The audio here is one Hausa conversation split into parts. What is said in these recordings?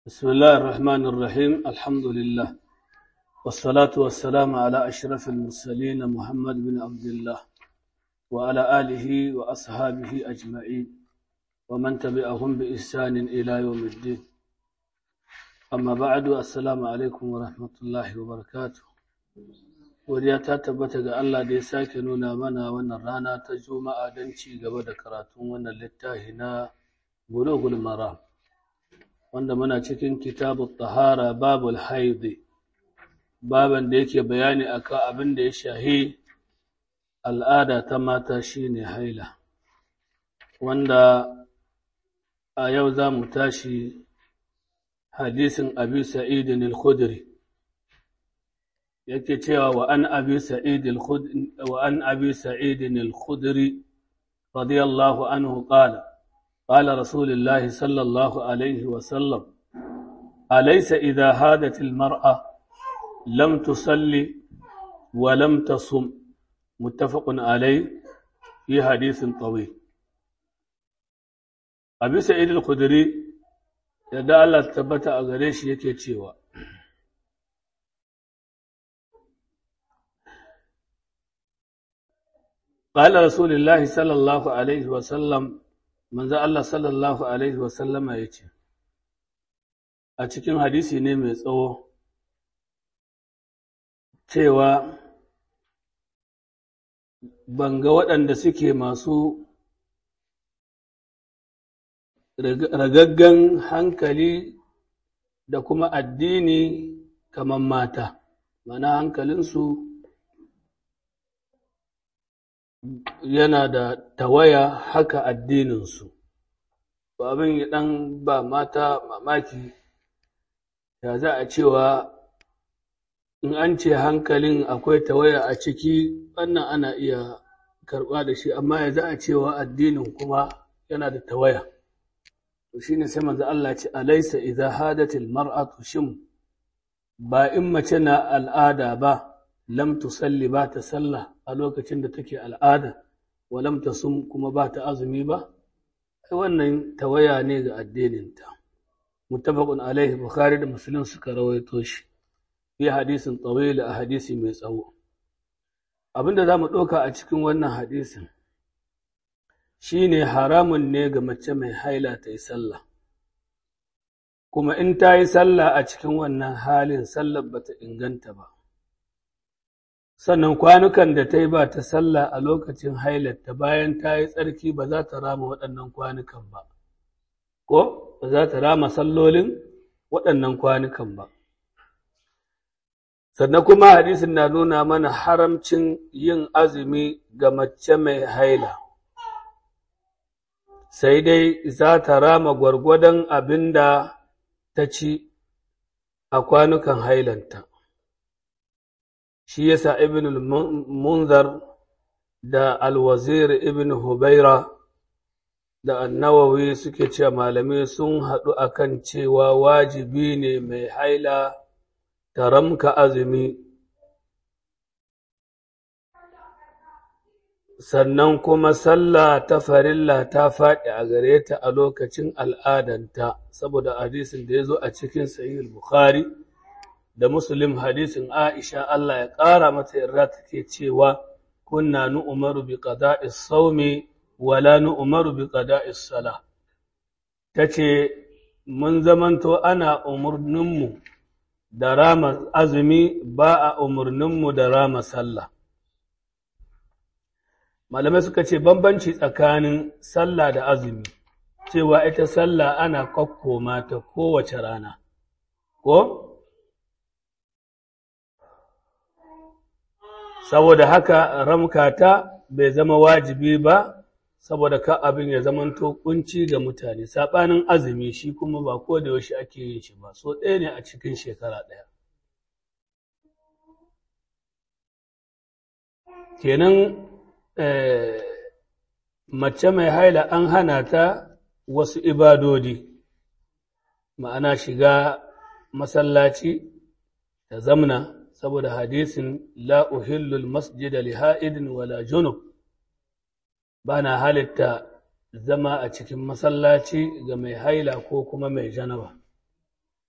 بسم الله الرحمن الرحيم الحمد لله والصلاة والسلام على أشرف المرسلين محمد بن عبد الله وعلى آله وأصحابه أجمعين ومن تبعهم بإحسان إلى يوم الدين أما بعد السلام عليكم ورحمة الله وبركاته Godiya ta tabbata ga Allah da ya sake nuna mana wannan rana ta Juma'a don ci gaba da karatun wannan littafi na Bulughul Maram. wanda muna cikin kitabu tahara babul haidi baban da yake bayani akan abin da ya shahi al'ada ta mata shine haila wanda a yau za mu tashi hadisin abi sa'idin al-khudri yake cewa wa an abi sa'id al-khudri wa an abi sa'idin al-khudri radiyallahu anhu qala قال رسول الله صلى الله عليه وسلم أليس إذا هادت المرأة لم تصلي ولم تصم متفق عليه في حديث طويل أبي سعيد الخدري يدعى الله ثبت أغريش يكي تشيوا قال رسول الله صلى الله عليه وسلم manzo Allah sallallahu Alaihi wasallama ya ce, A cikin hadisi ne mai tsawo, cewa ban ga waɗanda suke masu ragaggan hankali da kuma addini kamar mata, mana hankalinsu yana da tawaya haka addininsu ba abin ya ɗan ba mata mamaki ya za a cewa in an ce hankalin akwai tawaya a ciki wannan ana iya karɓa da shi amma ya za a cewa addinin kuma yana da tawaya to shine sai manzo Allah ce alaysa idza hadatil mar'atu shim ba in mace na al'ada ba lam tusalli ba ta sallah a lokacin da take al'ada wa lam tasum kuma ba ta azumi ba ai wannan tawaya ne ga addininta muttafaqun alaihi bukhari da muslim suka rawaito shi fi hadisin tawil a hadisi mai tsawo abinda zamu ɗauka a cikin wannan hadisin shine haramun ne ga mace mai haila ta yi sallah kuma in ta yi sallah a cikin wannan halin sallar bata inganta ba sannan kwanukan da ta yi ba ta sallah a lokacin hailarta bayan ta yi tsarki ba za ta rama waɗannan kwanukan ba, ko ba za ta rama sallolin waɗannan kwanukan ba. Sannan kuma hadisin na nuna mana haramcin yin azumi ga mace mai haila, sai dai za ta rama gwargwadon abin da ta ci a kwanukan hailanta. shi yasa ibn munzar da alwazir ibn hubaira da annawawi suke cewa malamai sun haɗu akan cewa wajibi ne mai haila ta ramka azumi sannan kuma sallah ta farilla ta faɗi a gare ta a lokacin al'adanta saboda hadisin da ya zo a cikin sahih bukhari da Muslim hadisin Aisha Allah ya ƙara mata yarda take cewa kunna nu'maru bi qada'is sawmi wa la nu'maru bi qada'is sala tace mun zamanto ana umurninmu da rama azumi ba a umurninmu da rama sallah malamai suka ce bambanci tsakanin sallah da azumi cewa ita sallah ana kokkoma ta kowace rana ko saboda haka ramkata bai zama wajibi ba saboda ka abin ya zamanto kunci ga mutane saɓanin azumi shi kuma ba ko da yaushe ake yin shi ba so ɗaya ne a cikin shekara ɗaya kenan mace mai haila an hana ta wasu ibadodi ma'ana shiga masallaci ta zamna saboda hadisin la uhillul masjida li ha'idin wala junub bana halitta zama a cikin masallaci ga mai haila ko kuma mai janaba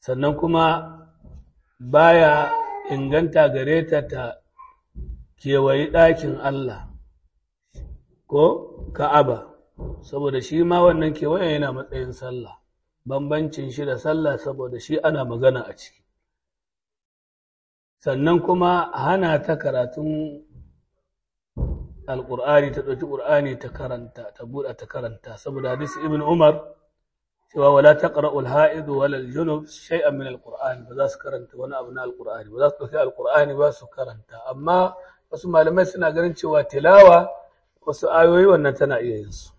sannan kuma baya inganta gare ta ta kewayi ɗakin Allah ko ka'aba saboda shi ma wannan kewayen yana matsayin sallah bambancin shi da sallah saboda shi ana magana a ciki sannan kuma hana ta karatun alƙur'ani ta ɗauki ƙur'ani ta karanta ta buɗe ta karanta saboda hadisi ibn umar cewa wala taqra'ul ha'idu wala junub shay'an min alqur'ani ba za su karanta wani abu na alqur'ani ba za su ɗauki alqur'ani ba su karanta amma wasu malamai suna ganin cewa tilawa wasu ayoyi wannan tana iya yin su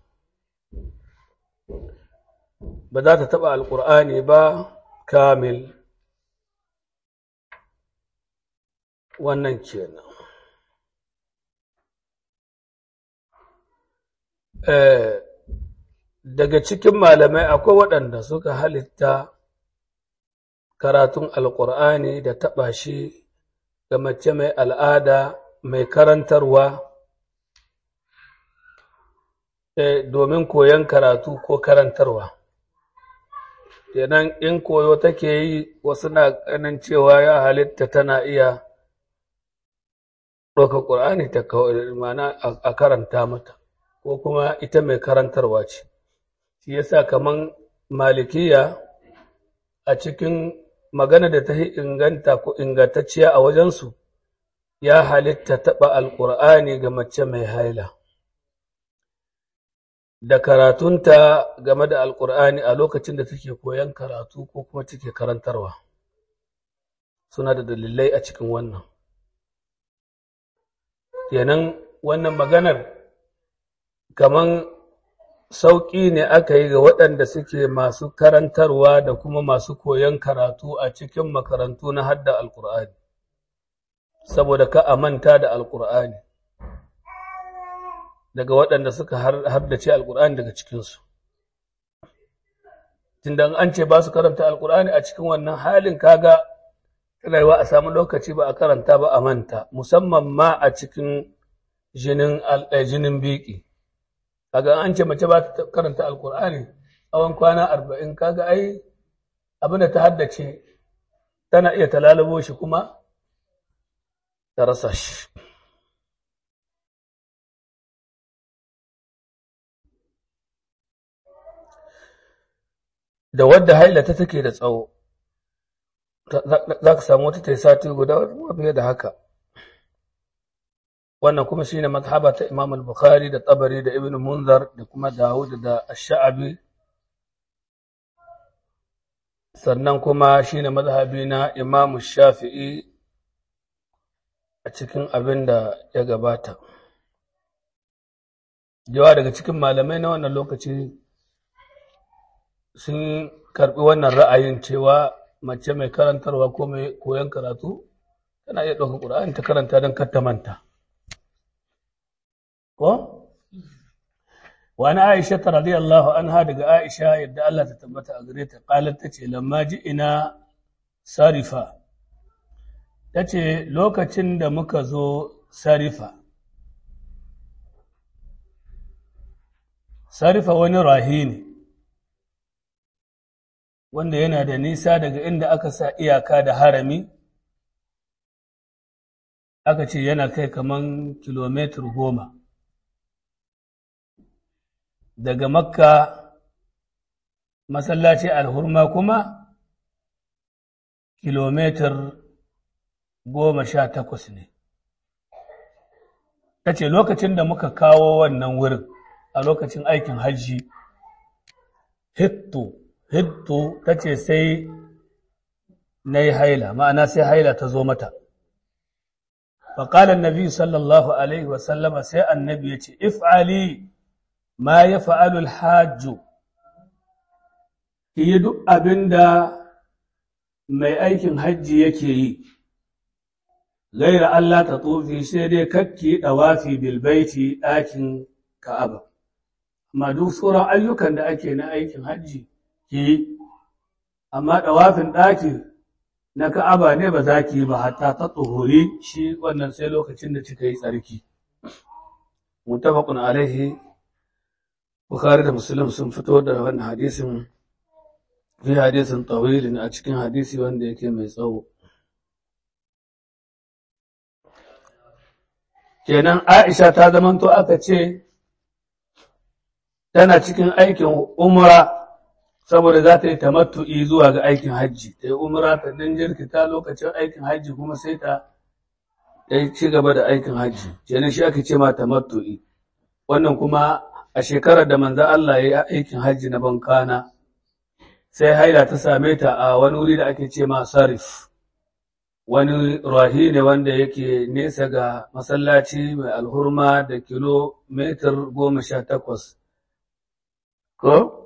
ba za ta taɓa alqur'ani ba kamil wannan kenan daga cikin malamai akwai waɗanda suka halitta karatun alƙur'ani da taɓa shi ga mace mai al'ada mai karantarwa domin koyon karatu ko karantarwa kenan in koyo take yi wasu na ganin cewa ya halitta tana iya ɗauka ƙur'ani ta mana a karanta mata ko kuma ita mai karantarwa ce shi yasa kaman malikiya a cikin magana da ta inganta ko ingantacciya a wajensu ya halitta taɓa alƙur'ani ga mace mai haila da karatunta game da alƙur'ani a lokacin da take koyon karatu ko kuma take karantarwa suna da dalilai a cikin wannan kenan wannan maganar kaman sauƙi ne aka yi ga waɗanda suke masu karantarwa da kuma masu koyon karatu a cikin makarantu na hadda alƙur'ani saboda ka a manta da alƙur'ani daga waɗanda suka haddace alƙur'ani daga cikinsu tunda an ce ba su karanta alƙur'ani a cikin wannan halin kaga rayuwa a samu lokaci ba a karanta ba a manta musamman ma a cikin jinin jinin biki kaga an ce mace ba ta karanta alkur'ani tsawon kwana arba'in kaga ai abinda ta haddace tana iya talalabo shi kuma ta rasa shi da wadda haila ta take da tsawo za ka samu wata ta yi sati guda fiye da haka wannan kuma shine mazhaba ta Imam al-Bukhari da Tabari da Ibn Munzar da kuma Dawud da Ash-Sha'bi sannan kuma shine mazhabi na Imam Shafi'i a cikin abin da ya gabata yawa daga cikin malamai na wannan lokaci sun karbi wannan ra'ayin cewa mace mai karantarwa ko mai koyon karatu tana iya ɗaukar ƙur'ani ta karanta don kar ta manta ko wani aisha ta radiyallahu anha daga aisha yadda Allah ta tabbata a gare ta qalat tace lamma ji ina sarifa tace lokacin da muka zo sarifa sarifa wani rahi ne wanda yana da nisa daga inda aka sa iyaka da harami aka ce yana kai kaman kilomitar goma daga makka masallaci alhurma kuma kilomitar goma sha takwas ne ta ce lokacin da muka kawo wannan wurin a lokacin aikin hajji hittu hittu ta ce sai na yi haila ma'ana sai haila ta zo mata faƙalar nabi sallallahu alaihi wasallama sai annabi ya ce if'ali ma ya fa'alul hajju ki yi duk abin da mai aikin hajji yake yi gaira Allah ta tsofi sai dai kakki ɗawafi bilbaiti ɗakin ka'aba amma duk sauran ayyukan da ake na aikin hajji ki yi amma ɗawafin ɗaki na ka'aba ne ba za ki yi ba hatta ta tsohori shi wannan sai lokacin da kika yi tsarki mutafaqun alaihi bukhari da muslim sun fito da wannan hadisin fi hadisin tawilin a cikin hadisi wanda yake mai tsawo kenan Aisha ta zamanto aka ce tana cikin aikin umra saboda za ta yi tamattu'i zuwa ga aikin hajji ta yi umra ta dan jirkita lokacin aikin hajji kuma sai ta yi ci gaba da aikin hajji kenan shi aka ce ma tamattu'i wannan kuma a shekarar da manzo Allah ya yi aikin hajji na bankana sai haila ta same ta a wani wuri da ake ce ma sarif wani rahi ne wanda yake nesa ga masallaci mai alhurma da kilomitar goma sha takwas ko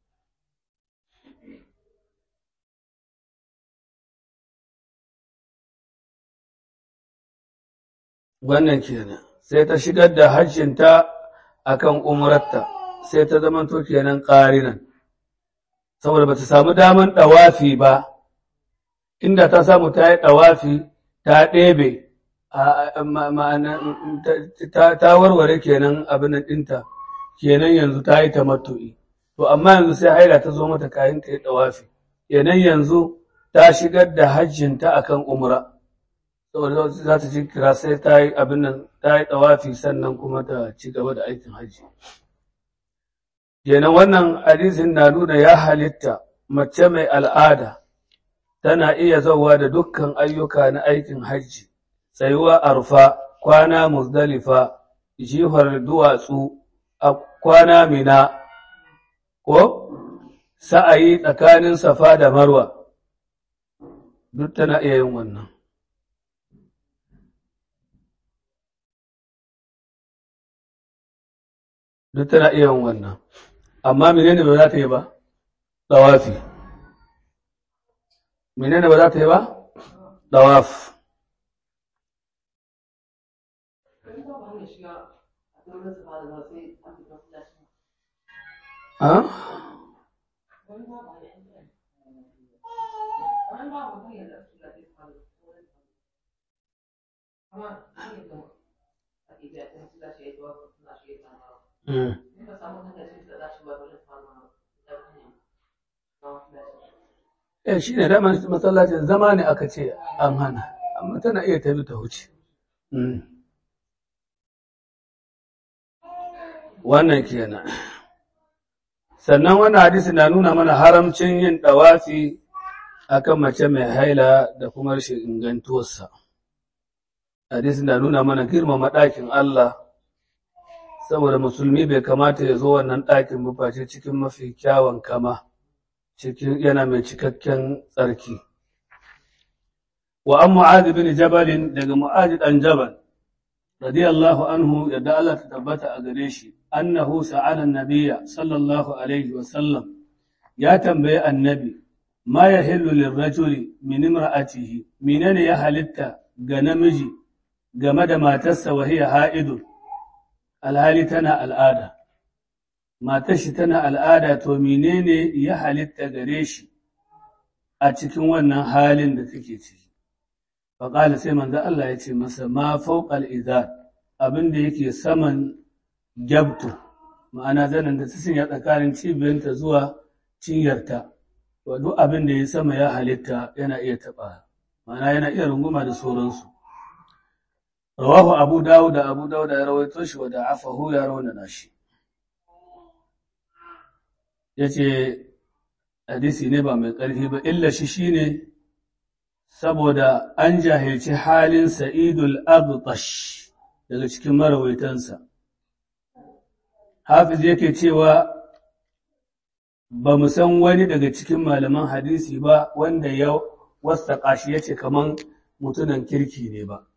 wannan kenan sai ta shigar da hajjinta akan umrarta sai ta zamanto kenan ƙarinan saboda bata samu daman ɗawafi ba inda ta samu ta yi ɗawafi ta ɗebe ta warware kenan abin ɗinta kenan yanzu ta yi tamattu'i to amma yanzu sai haila ta zo mata kayan ta yi ɗawafi kenan yanzu ta shigar da hajjinta akan umra saboda za ta ci kira sai ta yi abin nan ta yi ɗawafi sannan kuma ta ci gaba da aikin hajji kenan wannan hadisin na nuna ya halitta mace mai al'ada tana iya zauwa da dukkan ayyuka na aikin hajji tsayuwa arfa kwana muzdalifa jihar duwatsu a kwana mina ko sa'ayi tsakanin safa da marwa duk tana iya yin wannan duk tana iya yin wannan amma menene ba za ta yi ba dawafi menene ba za ta yi ba dawaf ha Mm. Eh shi ne daman masallacin zama ne aka ce an hana, amma tana iya tafi ta wuce. Wannan kenan. Sannan wannan hadisi na nuna mana haramcin yin ɗawafi akan mace mai haila da kuma rashin ingantuwarsa. Hadisi na nuna mana girmama ɗakin Allah, saboda musulmi bai kamata ya zo wannan ɗakin bufaci cikin mafi kyawun kama. cikin yana mai cikakken tsarki. Wa an mu'adi bin jabalin daga mu'adi ɗan jabal, radiyallahu anhu yadda Allah ta tabbata a gare shi, annahu sa'ala nabiya sallallahu alaihi wasallam ya tambayi annabi, ma ya hillu lirrajuli min imra'atihi, menene ya halitta ga namiji game da matarsa wa hiya ha'idun, alhali tana al'ada. matar shi tana al'ada to menene ya halitta gare shi a cikin wannan halin da take ciki faƙala sai manzo Allah ya ce masa ma fawqal izar abin da yake saman jabtu ma'ana zanen da ta sanya tsakanin cibiyarta zuwa cinyarta to duk abin da ya sama ya halitta yana iya taɓa ma'ana yana iya runguma da sauransu rawahu abu dawud da abu dawud ya rawaito shi wa da afahu ya rawana shi ya ce hadisi ne ba mai ƙarfi ba illa shi shi ne saboda an jahilci halin sa'idul abtash daga cikin marawaitansa hafiz yake cewa ba mu san wani daga cikin malaman hadisi ba wanda ya wasaƙa shi ya ce kaman mutunan kirki ne ba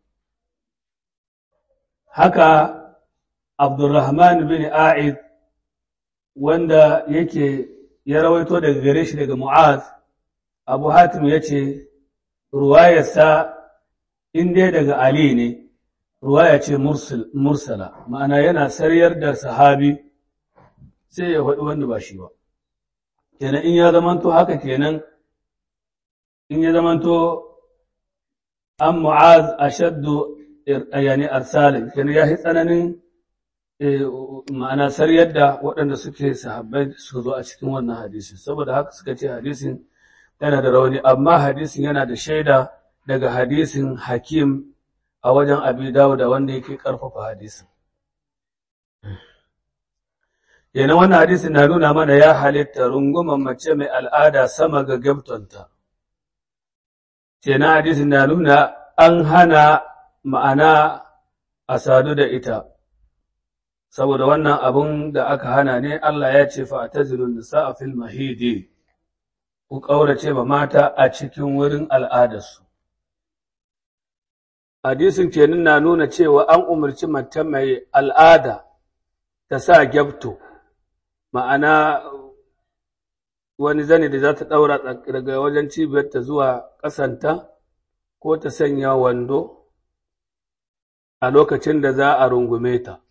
haka abdurrahman bin a'id wanda yake ya rawaito daga gare shi daga Mu'az, Abu Hatim ya ce, Ruwayarsa in dai daga Ali ne, ruwaya ce mursala, ma'ana yana sariyar da sahabi sai ya faɗi wanda ba shi ba. Kenan in ya zamanto haka kenan, in ya zamanto an Mu'az a shaddu yani arsalin, kenan ya yi tsananin ma'ana saryar da waɗanda suke sahabbai suka zo a cikin wannan hadisi saboda haka suka ce hadisin yana da rauni amma hadisin yana da shaida daga hadisin hakim a wajen abi dawuda wanda yake ƙarfafa hadisin yana wannan hadisin na nuna mana ya halitta runguman mace mai al'ada sama ga gabtonta kenan hadisin na nuna an hana ma'ana a sadu da ita saboda wannan abun da aka hana ne Allah ya ce fa'tazilun nisa'a fil mahidi ku kaurace ba mata a cikin wurin al'adarsu hadisin kenan na nuna cewa an umarci mace mai al'ada ta sa gyabto ma'ana wani zane da za ta ɗaura daga wajen cibiyarta zuwa ƙasanta ko ta sanya wando a lokacin da za a rungume ta.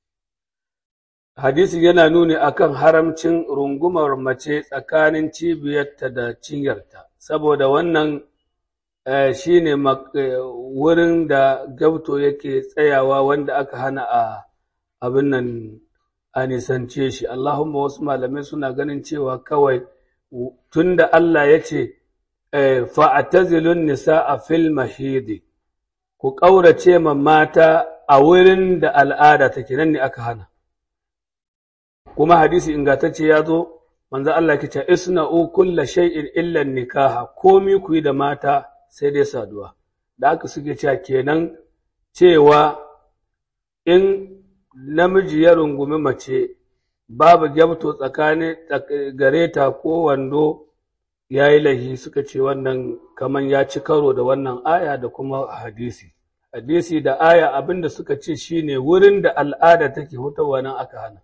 Hadisi yana nuni akan haramcin rungumar mace tsakanin cibiyarta da cinyarta, saboda wannan shi ne wurin da gabto yake tsayawa wanda aka hana a abin nan a nisance shi. Allahumma wasu malamai suna ganin cewa kawai tunda Allah ya ce, fa'atazilun nisa a fil mahidi, ku ƙaurace ma mata a wurin da al'ada take nan ne aka hana. Kuma hadisi ingantacce ya zo, manzo Allah ke ce, Isna'u kulla shay'in illan nikaha, komi ku yi da mata sai dai saduwa. Da aka suke cewa kenan cewa in namiji ya rungumi mace babu gyabto tsakanin gare ta ko wando ya yi lahi suka ce wannan kaman ya ci karo da wannan aya da kuma hadisi hadisi da aya abinda suka ce shine wurin da al'ada take hutawa nan aka hana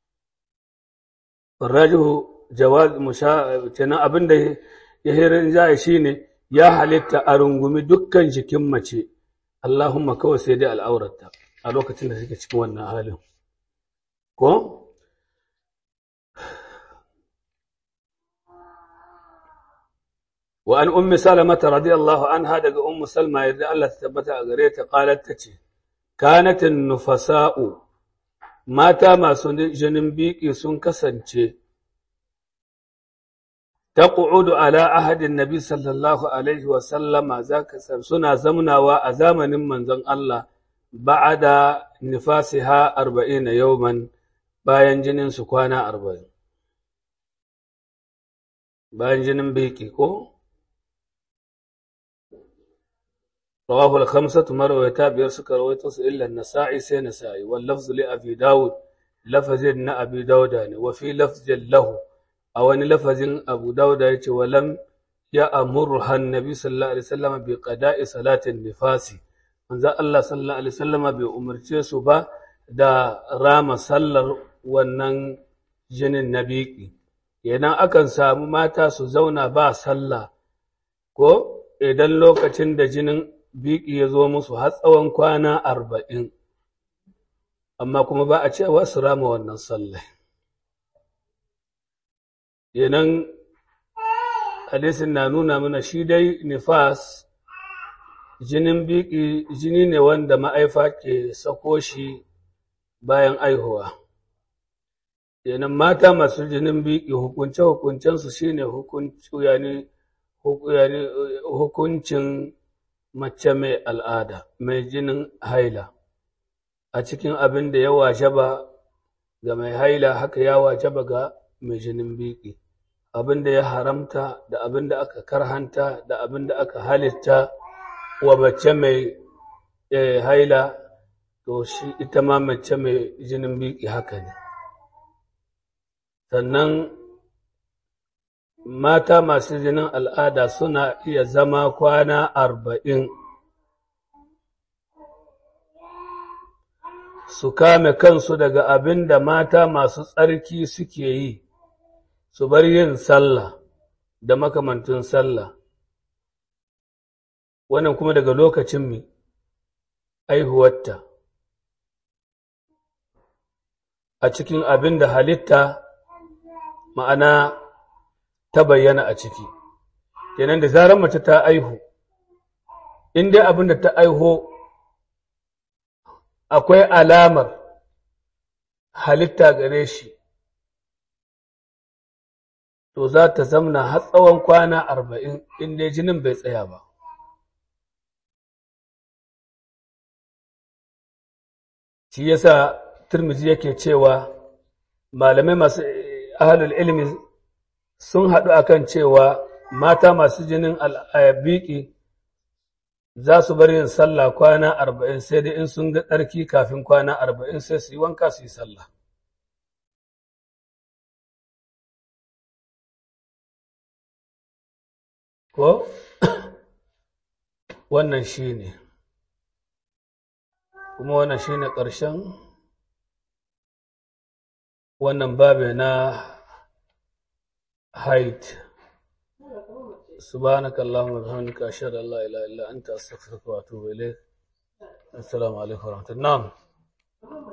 rajihu jawaz musha kenan abinda ya hirin jaya shine ya halitta a rungumi dukkan jikin mace Allahumma kawai sai dai al'aurarta a lokacin da suke cikin wannan halin ko وأن أم سلمة رضي الله عنها دق أم سلمة يرضى الله تثبت أغريت قالت تتي كانت النفساء ماتا ما جنن بيكي سن كسنچه تقعد على عهد النبي صلى الله عليه وسلم ذاك سنا زمنا وأزامن من زن الله بعد نفاسها أربعين يوما bayan jinin su kwana arba'in bayan jinin biki ko رواه الخمسة مرويتا بيرسك رويتوس إلا النسائي سي نسائي واللفظ لأبي داود لفظ أبي داود يعني وفي لفظ له أو أن لفظ أبو داود يتي ولم يأمرها النبي صلى الله عليه وسلم بقضاء صلاة النفاس من ذا الله صلى الله عليه وسلم بأمر سبا da rama sallar wannan jinin na biki idan akan samu mata su zauna ba sallah ko idan lokacin da jinin biki ya zo musu har tsawon kwana arba'in amma kuma ba a cewa su rama wannan sallah yanan hadisin na nuna mana shi dai nifas jinin biki jini ne wanda ma'aifa ke sako shi bayan aihuwa yanan mata masu jinin biki hukunce-hukuncensu shine hukuncin mace mai al'ada, mai jinin haila, a cikin abin da ya wajaba ga mai haila haka ya wajaba ga mai jinin biki, abin da ya haramta da abin da aka karhanta da abin da aka halitta wa mace mai haila, to shi ita ma mace mai jinin biki haka ne. Sannan mata masu jinin al'ada suna iya zama kwana arba'in su kame kansu daga abin da mata masu tsarki suke yi su bar yin sallah da makamantun sallah wannan kuma daga lokacin mai aihuwarta a cikin abin da halitta ma'ana ta bayyana a ciki kenan da zarar mace ta aihu in dai abin da ta aiho akwai alamar halitta gare shi to za ta zamna har tsawon kwana arba'in in dai jinin bai tsaya ba shi yasa turmizi yake cewa malamai masu ahalul ilmi sun haɗu akan cewa mata masu jinin al'abiki za su bar yin sallah kwana arba'in sai dai in sun ga tsarki kafin kwana arba'in sai su yi wanka su yi sallah ko wannan shi ne kuma wannan shi ne ƙarshen wannan babe na haid سبحانك اللهم وبحمدك أشهد أن لا إله إلا أنت أستغفرك وأتوب إليك السلام عليكم ورحمة الله نعم